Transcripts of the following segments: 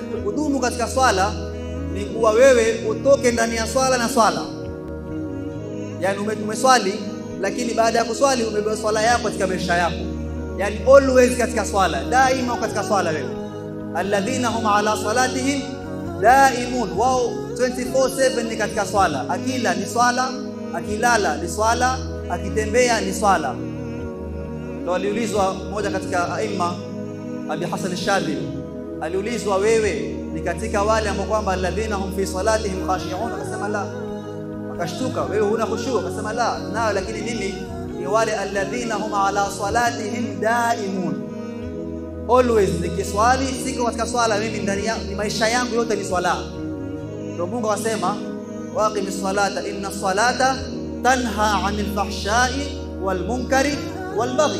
kudumu katika swala ni kuwa wewe utoke ndani ya swala na swala, yani umeswali, lakini baada ya kuswali umebeba swala yako katika maisha yako, yani always katika swala, daima katika swala wewe. Alladhina hum ala salatihim daimun, wao 24/7 ni katika swala, akila ni swala, akilala ni swala, akitembea ni swala. Ndio aliulizwa mmoja katika aima Abi Hasan Shadhili aliulizwa, wewe ni katika wale ambao kwamba alladhina hum fi salatihim khashi'un? Akasema la. Akashtuka, wewe huna khushu? Akasema la, nayo lakini mimi ni wale alladhina hum ala salatihim daimun, always nikiswali, siko katika swala mimi, ndani ya maisha yangu yote ni swala. Ndio Mungu akasema waqimis salata inna salata tanha 'anil fahsha'i wal munkari wal baghi,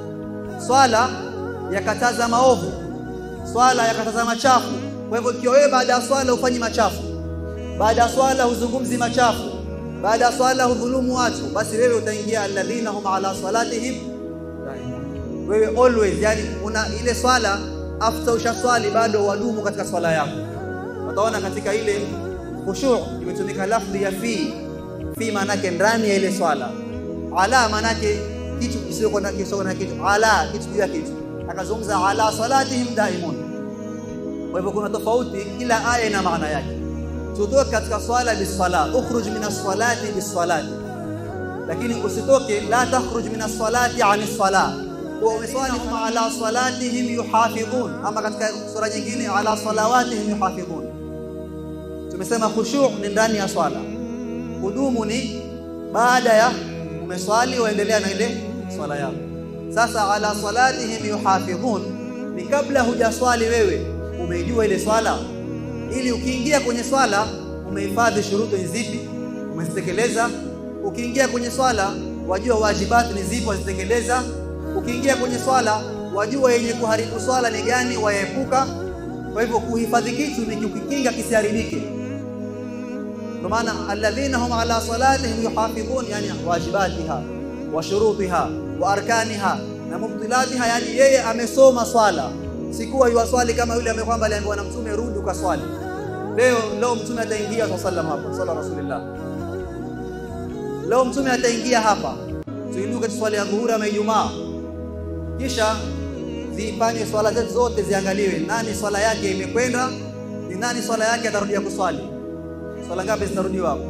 swala yakataza maovu, swala yakataza machafu. Kwa hivyo ikiwa wewe baada ya swala hufanyi machafu, baada ya swala huzungumzi machafu, baada ya swala hudhulumu watu, basi wewe utaingia alladhina hum ala salatihim daimun. Wewe always, yani una ile swala after ushaswali bado wadumu katika swala yako. Utaona katika ile khushu' imetumika lafdhi ya fi fi, maanake ndani ya ile swala, ala maanake kitu kisicho na kitu na kitu, ala kitu juu ya kitu akazungumza ala salatihim daimun. Kwa hivyo kuna tofauti, kila aya ina maana yake. Tutoke katika swala bisala, ukhruj min as-salati bis-salati, lakini usitoke la takhruj min as-salati an as-sala. Kwa umeswali kama ala salatihim yuhafidhun, ama katika sura nyingine ala salawatihim yuhafidhun. Tumesema khushu' ni ndani ya swala, kudumu ni baada ya umeswali waendelea na ile swala yako. Sasa ala salatihim yuhafidhun ni kabla hujaswali wewe umeijua ile swala, ili ukiingia kwenye swala umehifadhi shuruto ni zipi, umezitekeleza. Ukiingia kwenye swala wajua wajibati ni zipi, wazitekeleza. Ukiingia kwenye swala wajua yenye kuharibu swala ni gani, waepuka. Kwa hivyo kuhifadhi kitu ni kukikinga kisiharibike. Kwa maana alladhina hum ala salatihim yuhafidhun, yani wajibatiha wa shurutiha wa arkaniha na mubtilatiha, yani yeye amesoma swala, sikuwa yuwaswali kama yule ambaye kwamba aliambiwa na Mtume rudi ukaswali. Leo leo Mtume ataingia sallallahu alaihi wasallam hapa, sala rasulillah. Leo Mtume ataingia hapa, tuinuke tuswali ya dhuhuri ama Ijumaa, kisha zifanye swala zetu zote, ziangaliwe nani swala yake imekwenda, ni nani swala yake atarudia kuswali. Swala ngapi zitarudiwa hapo?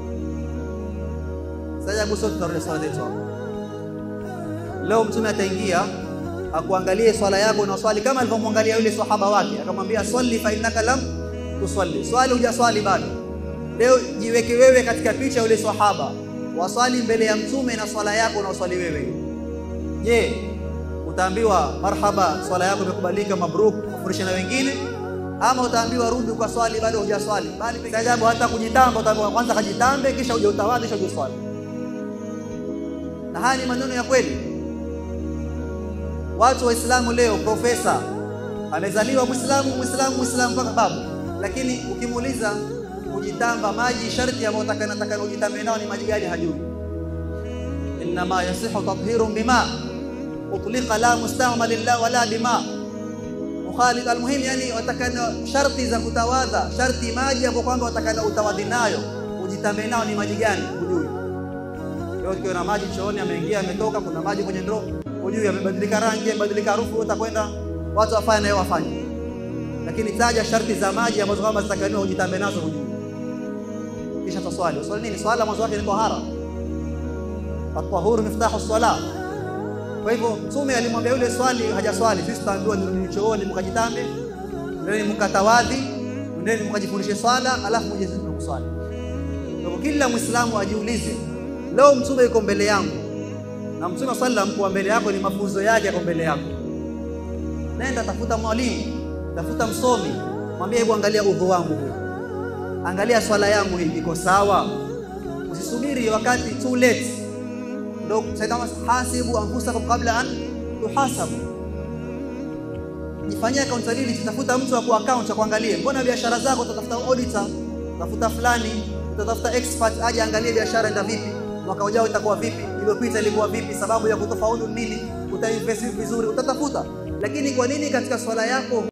Sasa sote tutarudia swala zetu hapo. Leo mtume ataingia akuangalie swala yako unaswali kama alivyomwangalia yule sahaba wake, akamwambia swali fa innaka lam tusalli, swali hujaswali bado. Leo jiweke wewe katika picha yule sahaba, waswali mbele ya mtume na swala yako unaoswali wewe. Je, utaambiwa marhaba, swala yako imekubalika, mabruk, ufurishe na wengine, ama utaambiwa rudi ukaswali, bado hujaswali? Bali ajabu, hata kujitamba utaambiwa kwanza kajitambe, kisha uje utawadhi, kisha uje uswali. Na haya ni maneno ya kweli. Watu Waislamu leo, profesa amezaliwa Muislamu, Muislamu, Muislamu mpaka babu, lakini ukimuuliza kujitamba, maji sharti ambayo takana ujitambe nao ni maji gani? Hajui. Innama yasihu tathhirun bima utlika la mustamal lillah wala bima mukhalid. Almuhim, yani watakana sharti za kutawadha, sharti maji ambayo kwamba watakana utawadhi nayo ujitambe nao ni maji gani? Hujui. Leo ukiwa na maji chooni, ameingia ametoka, kuna maji kwenye ndoo hujui amebadilika rangi, amebadilika harufu, utakwenda watu wafanye nayo wafanye, lakini taja sharti za maji ambazo kama zitakaniwa ujitambe nazo hujui, kisha taswali. Uswali nini? Swala mwanzo wake ni tahara, at-tahuru miftahu swala. Kwa hivyo Mtume alimwambia yule swali, hajaswali, sisi tutaambiwa nirudi chooni mkajitambe, ndeni mkatawadhi, ndeni mkajifundishe swala, alafu muje kuswali. Kwa hivyo kila Muislamu ajiulize, leo Mtume yuko mbele yangu na Mtume sallam kuwa mbele yako ni mafunzo yake yako mbele yako. Nenda tafuta mwalimu, tafuta msomi, mwambie hebu angalia udhu wangu huu, angalia swala yangu hii iko sawa. Usisubiri wakati too late ndio sasa, hasibu anfusakum qabla an tuhasabu. Jifanyia accountability, tafuta mtu wa account akuangalie. Mbona biashara zako, utatafuta auditor, tafuta fulani, utatafuta expert aje angalie biashara enda vipi mwaka ujao itakuwa vipi, iliyopita ilikuwa vipi, sababu ya kutofaulu nini, utainvest vizuri, utatafuta. Lakini kwa nini katika swala yako